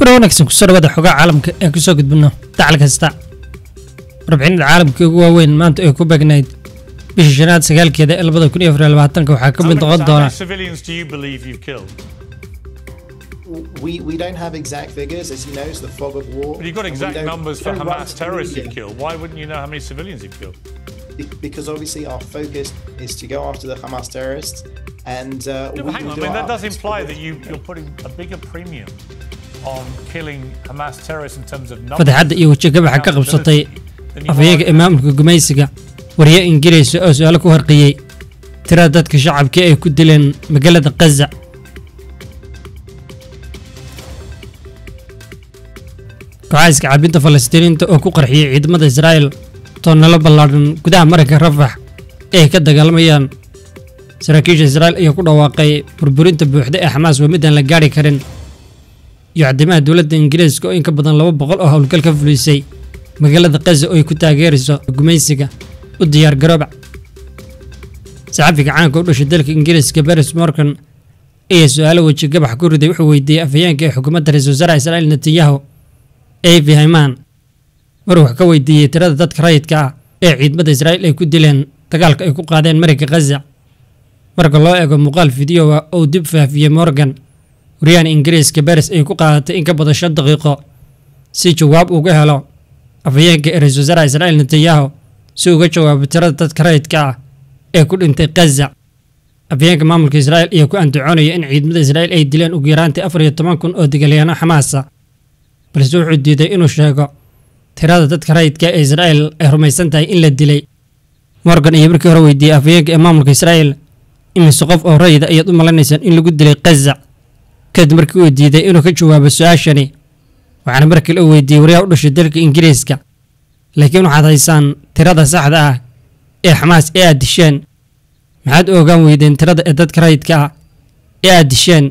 kuna wanaagsan kusoo dhawaada xogaa caalamka ee kusoo gudbino dacal kasta warbixinada caalamka ugu waaweyn maanta ay ku beegnayd bishii shanaad sagaalkeeda ee labada kun iyo afar iyo labaatanka waxaa ka mid How many- noqon how doona many civilians do you believe you've killed? We, we don't have exact figures, as you know, it's the fog of war. But you've got and we exact don't- numbers we for don't write Hamas to the terrorists media you've killed. Why wouldn't you know how many civilians you've killed? be- Because obviously our focus is to go after the Hamas terrorists, and uh, No, we but hang will on, I do mean, our that does utmost imply for that you, you're putting a bigger premium on killing Hamas terrorists in terms of numbers. fataxadda iyo wejigabaxa ka qabsatay than you afhayeega are- ee maamulka gumaysiga wariye ingiriis oo su-aalo ku harqiyey tirada dadka shacabka ay ku dileen magaalada kaza kooxaha iskacaabinta falastiiniinta oo ku qarxiyey ciidamada israa'el toonnalo ballaadhan gudaha maranka rafax ee ay ka dagaalamayaan saraakiisha israa'el ayaa ku dhawaaqay burburinta buuxda ee xamaas waa midaan la gaari karin iyo caddimaha dowladda ingiriiska oo in ka badan laba boqol oo howlgal ka fulisay magaalada kaza oo ay ku taageerayso gumaysiga u diyaar garooba saxafiga caanka u dhashay dalka ingiriiska baris morgan ayaa su-aalo weji gabax ku riday wuxuu weydiiyey afhayeenka ee xukuumadda ra-iisul wasaaraha israa'iil netanyahu avi hayman mar wax ka weydiiyey tirada dadka rayidka ah ee ciidamada israa'iil ay ku dileen dagaalka ay ku qaadeen marinka kaza marka loo eego muuqaal fideoa oo dib faafiyey morgan waryahan ingiriiska baris ay ku qaadatay in ka badan shan daqiiqo si jawaab uga helo afhayeenka ee ra-iisul wasaaraha israa'iil netanyahu si uga jawaabo tirada dadka rayidka ah ee ku dhintay kaza afhayeenka maamulka israa'iil ayaa ku andacoonaya in ciidamada israa'iil ay dileen ugu yaraantii afar iyo toban kun oo dagaalyahanno xamaasa balse wuxuu diiday inuu sheego tirada dadka rayidka ee israa'iil ay rumaysan tahay in la dilay morgan ayaa markii hore weydiiyey afhayeenka ee maamulka israa'iil imise qof oo rayida ayaad u malanaysaan in lagu dilay kaza kadib markii uu diiday inuu ka jawaabo su-aashani waxaana markii la weydiiyey waryaha u dhashay dalka ingiriiska laakiin waxaad haysaan tirada saxda ah ee xamaas ee aad disheen maxaad u ogaan weydeen tirada ee dadka rayidka ah ee aad disheen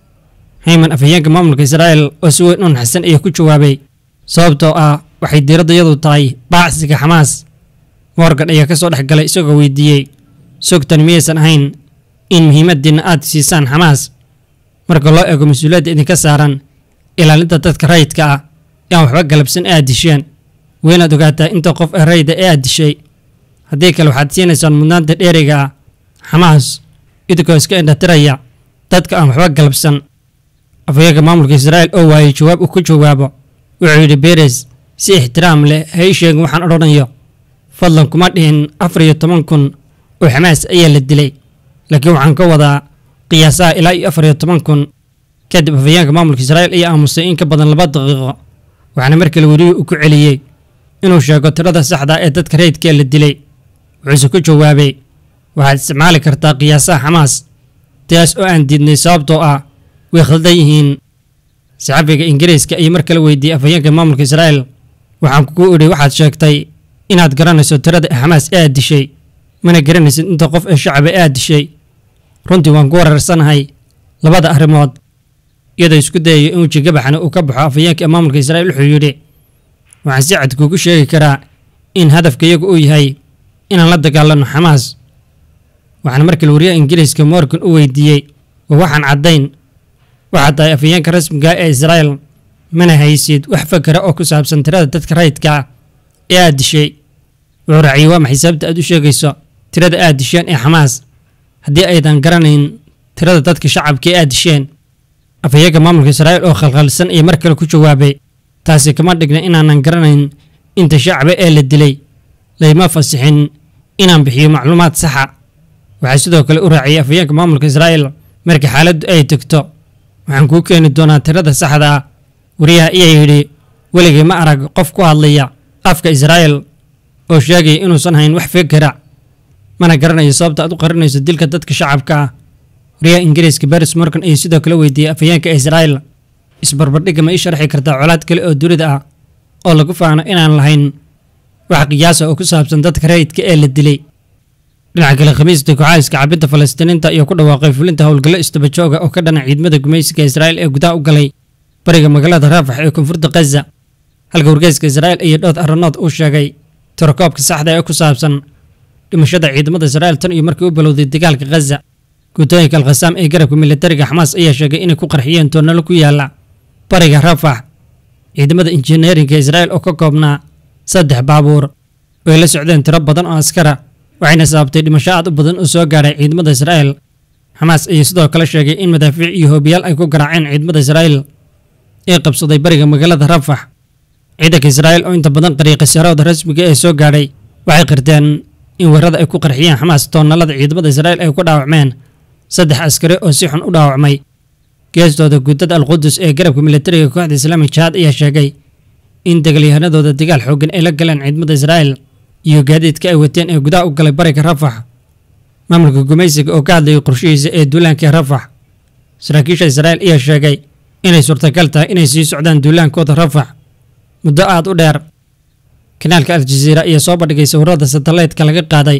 hayman afhayeenka maamulka israa'iil oo si weyn u naxsan ayaa ku jawaabay sababtoo ah waxay diiradda yadu tahay baacsiga xamaas morgan ayaa ka soo dhex galay isagoo weydiiyey sogtan miyaysan ahayn in muhiimaddiinna aad siisaan xamaas marka loo eego mas-uuliyadda idinka saaran ilaalinta dadka rayidka ah ee aan waxba galabsan ee aad disheen weynaad ogaataa inta qof ee rayida ee aad dishay haddii kale waxaad siinaysaan mudnaanta dheeriga ah xamaas idinkoo iska indhatiraya dadka aan waxba galabsan afhayeenka maamulka israa'iil oo waayey jawaab uu ku jawaabo wuxuu yidhi beres si ixtiraam leh ha ii sheegin waxaan odhanayo fadlan kuma dhihin afar iyo toban kun oo xamaas ayaa la dilay laakiin waxaan ka wadaa qiyaasaha ilaa iyo afar iyo toban kun kadib afhayeenka maamulka israa'iil ayaa aamusay in ka badan laba daqiiqo waxaana mar kale weriyuu u ku celiyey inuu sheego tirada saxda ah ee dadka rayidka la dilay wuxuuse ku jawaabay waxaad isticmaali kartaa qiyaasaha xamaas taas oo aan diidnay sababtoo ah way khaldan yihiin saxafiga ingiriiska ayay mar kale weydiiyey afhayeenka maamulka israa'iil waxaan kugu idhi waxaad sheegtay inaad garanayso tirada xamaas ee aad dishay mana garanaysid inta qof ee shacaba ee aad dishay runtii waan ku wararsanahay labada arrimood iyadoo isku dayayo in weji gabaxana uu ka baxo afhayeenka ee maamulka israa'iil wuxuu yidhi waxaan si cad kuugu sheegi karaa in hadafka iyagu uu yahay inaan la dagaalano xamaas waxaana markale wariyaha ingiriiska morgan u weydiiyey waa waxaan caddayn waxaad tahay afhayeenka rasmiga ah ee israa'iil mana haysid wax fakara oo ku saabsan tirada dadka rayidka ah ee aad dishay wuxuu raaciyey waa maxay sababta aad u sheegayso tirada aad disheen ee xamaas haddii aydan garanayn tirada dadka shacabka ee aad disheen afhayeenka maamulka israa'iil oo khalkhalsan iyo mar kale ku jawaabay taasi kama dhigna inaanan garanayn inta shacaba ee la dilay layma fasixin inaan bixiyo macluumaad saxa waxaa sidoo kale u raaciyey afhayeenka maamulka israa'iil marka xaaladdu ay tegto waxaan kuu keeni doonaa tirada saxda ah wariyaha ayaa yidhi weligay ma arag qof ku hadlaya afka israa'iil oo sheegaya inuusan hayn wax fikira mana garanayo sababta aad u qarinayso dilka dadka shacabka ah wariyaha ingiriiska baris morgan ayuu sidoo kale weydiiyey afhayeenka israa'iil isbarbardhigga ma ii sharxi kartaa colaad kale oo dunida ah oo lagu faano inaan lahayn wax qiyaasa oo ku saabsan dadka rayidka ee la dilay dhinaca kale khamiista kooxaha iska cabinta falastiiniinta iyo ku dhawaaqay fulinta howlgallo istabajooga oo ka dhana ciidamada gumaysiga israa'iil ee gudaha u galay bariga magaalada raafax ee koonfurta kaza halka wargeyska israa'iil iyo dhood aranood uu sheegay tirakoobka saxda ee ku saabsan dhimashada ciidamada israa'iil tan iyo markii u bilowday dagaalka khaza guutooyinka alkhasaam ee garabka militariga xamaas ayaa sheegay inay ku qarxiyeen toonnalo ku yaala bariga rafax ciidamada injineerinka israa'il oo ka koobnaa saddex baabuur oo ay la socdeen tiro badan oo askara waxayna sababtay dhimasho aad u badan oo soo gaadhay ciidamada israa'il xamaas ayuu sidoo kale sheegay in madaafiic iyo hoobiyaal ay ku garaaceen ciidamada israa'il ee qabsaday bariga magaalada rafax ciidanka israa'il oo inta badan qariiqa sarooda rasmiga ee soo gaadhay waxay qirteen in weerarada ay ku qarxiyeen xamaas toonnalada ciidamada israa'il ay ku dhaawacmeen saddex askari oo si xun u dhaawacmay geestooda guutada alqudus ee garabka militariga kooxda islaamik jihaad ayaa sheegay in dagaalyahanadooda dagaal xooggan ay la galeen ciidamada israa'il iyo gaadiidka ay wateen ee gudaha u galay bariga rafax maamulka gumaysiga oo ka hadlayay qorshihiisa ee duulaanka rafax saraakiisha israa'il ayaa sheegay inay suurtagal tahay inay sii socdaan duulaankooda rafax muddo aad u dheer kanaalka aljaziira ayaa soo bandhigay sawirada satellaitka laga qaaday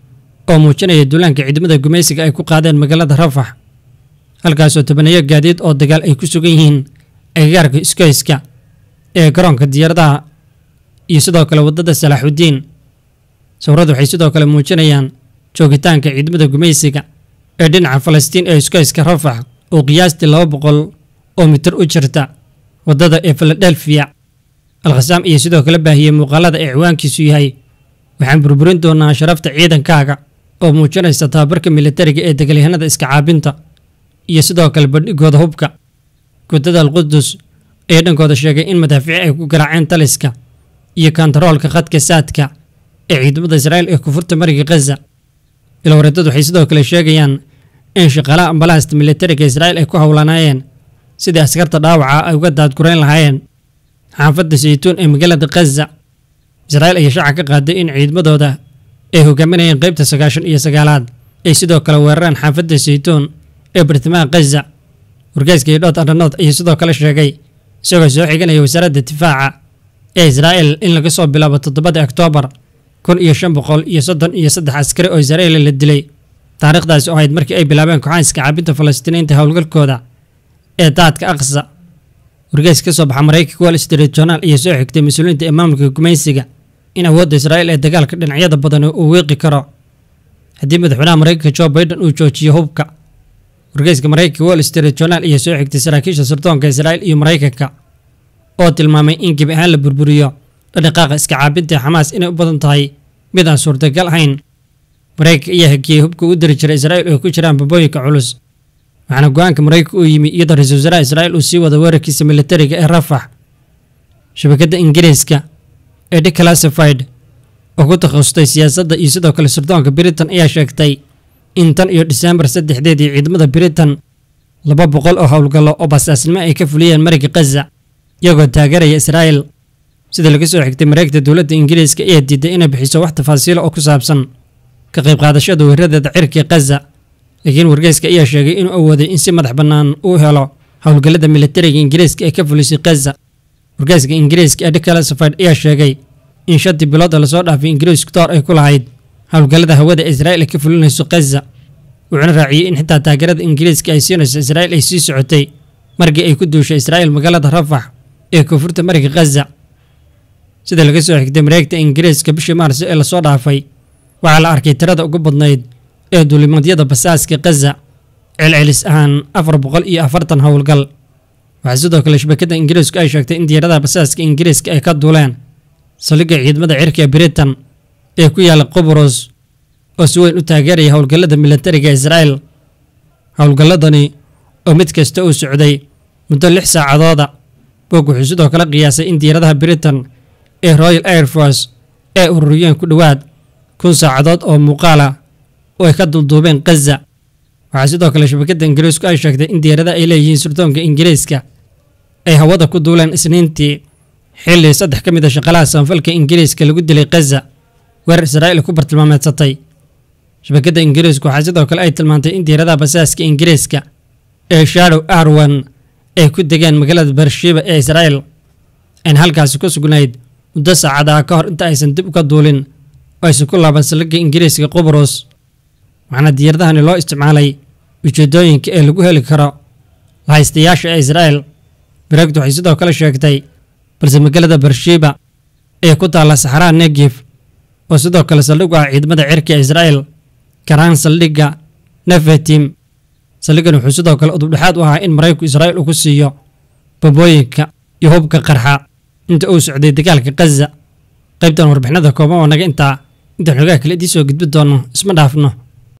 oo muujinaya duulaanka ciidamada gumaysiga ay ku qaadeen magaalada rafax halkaasoo tobaneeyo gaadiid oo dagaal ay ku sugan yihiin agagaarka iskoyska ee garoonka diyaaradaha iyo sidoo kale waddada salaaxudiin sawiradu waxay sidoo kale muujinayaan joogitaanka ciidamada gumaysiga ee dhinaca falastiin ee iskoyska rafax oo qiyaastii laba boqol oo mitir u jirta waddada ee filadelfiya alkhasaam iyo sidoo kale baahiyey muuqaalada ee ciwaankiisu yahay waxaan burburin doonaa sharafta ciidankaaga oo muujinaysa tababarka militariga ee dagaalyahanada iska caabinta iyo sidoo kale bandhigooda hubka guutada alqudus ayaa dhankooda sheegay in madaafiic ay ku garaaceen taliska iyo kantaroolka khadka saadka ee ciidamada israa'il ee kufurta mariga khaza ilwareedadu waxay sidoo kale sheegayaan in shaqaalaha ambalaasta militariga israa'il ay ku howlanaayeen sidii askarta dhaawaca ay uga daadgurayn lahaayeen xaafadda saytuun ee magaalada khaza israa'il ayaa shaaca ka qaaday in ciidamadooda ay hogaaminayeen qaybta sagaashan iyo sagaalaad ay sidoo kale weerareen xaafadda saytuun ee bartamaha khaza wargeyska iyo dhood aranood ayaa sidoo kale sheegay isagoo soo xiganaya wasaaradda difaaca ee israa'il in laga soo bilaabo toddobada oktoobar kun iyo shan boqol iyo soddon iyo saddex askari oo israa'il la dilay taariikhdaasi oo ahayd markii ay bilaabeen kooxaanska caabinta falastiiniinta howlgalkooda ee daadka aqsa wargeys ka soo baxa maraykanka wall street journal ayaa soo xigtay mas-uuliyiinta ee maamulka gumaysiga in awoodda israa'il ee dagaalka dhinacyada badan uu wiiqi karo haddii madaxweynaha maraykanka joe biden uu joojiyo hubka wargeyska maraykanka wall street journal ayaa soo xigtay saraakiisha sirdoonka israa'il iyo maraykanka oo tilmaamay in gebi ahaan la burburiyo dhaqdhaqaaqa iska caabinta xamaas inay u badan tahay mid aan suurtagal ahayn maraykanka ayaa hakiyey hubka u diri jiray israa'il oo ku jiraan babooyinka culus waxaana go-aanka maraykanka uu yimi iyadoo ra-iisul wasaaraha israa'il uu sii wada weerarkiisa militariga ee rafax shabakadda ingiriiska ee declassified oo ku takhasustay siyaasadda iyo sidoo kale sirdoonka britain ayaa sheegtay in tan iyo diseembar saddexdeedii ciidamada britain laba boqol oo howlgallo oo basaasnimo ay ka fuliyeen mariga khaza iyagoo taageeraya israa'il sida laga soo xigtay mareegta dowladda ingiriiska ayaa diiday inay bixiso wax tafaasiilo oo ku saabsan ka qayb qaadashada weeradeeda cirkii khaza laakiin wargeyska ayaa sheegay inuu awooday in si madax bannaan uu helo howlgallada militariga ingiriiska ee ka fulisay khaza wargeyska ingiriiska ee declassified ayaa sheegay in shantii bilood oo lasoo dhaafay ingiriisku door ay ku lahayd howlgallada hawada israa'il ay ka fulinayso khaza wuxuuna raaciyey in xitaa taageerada ingiriiska ay siinayso israa'il ay sii socotay markii ay ku duushay israa'il magaalada rafax ee koonfurta mariga khaza sida laga soo xigtay mareegta ingiriiska bishii maarso ee lasoo dhaafay waxaa la arkay tirada ugu badnayd ee duulimaadyada basaaska khaza celcelis ahaan afar boqol iyo afartan howlgal waxaa sidoo kale shabakadda ingiriisku ay sheegtay in diyaaradaha basaaska ingiriiska ay ka duuleen saldhigga ciidamada cirka ee britain ee ku yaala qubros oo si weyn u taageeraya howlgallada militariga israa'il howlgalladani oo mid kasta uu socday muddo lix saacadooda boog wuxuu sidoo kale qiyaasay in diyaaradaha britain ee royal air force ay ururiyeen ku dhowaad kun saacadood oo muuqaala oo ay ka dulduubeen khaza waxaa sidoo kale shabakadda ingiriisku ay sheegtay in diyaaradaha ay leeyihiin sirdoonka ingiriiska ay hawada ku duuleen isniintii xilli saddex ka mid a shaqalaha samafalka ingiriiska lagu dilay khaza weerar israa'iil ku bartilmaameedsatay shabakadda ingiriisku waxaa sidoo kale ay tilmaantay in diyaaradaha basaaska ingiriiska ee shadow arwan ay ku degeen magaalada bershiba ee israa'il ayna halkaasi ku sugnayd muddo saacadaha ka hor inta aysan dib uga duulin oo aysan ku laaban saldhigga ingiriiska qubros waxaana diyaaradahani loo isticmaalay ujeedooyinka ee lagu heli karo lahaystayaasha ee israa'il bareegtu waxay sidoo kale sheegtay balse magaalada bershiba ee ku taalla saxaraha negif oo sidoo kale saldhig u ah ciidamada cirka ee israa'il karaan saldhigga nefetim saldhiggan wuxuu sidoo kale udubdhexaad u ahaa in maraykanku israa'il uu ku siiyo babooyinka iyo hubka qarxa inta uu socday dagaalka khaza qaybtan warbixinada kooban oo naga intaa intaan xogaha kale idiin soo gudbi doono isma dhaafno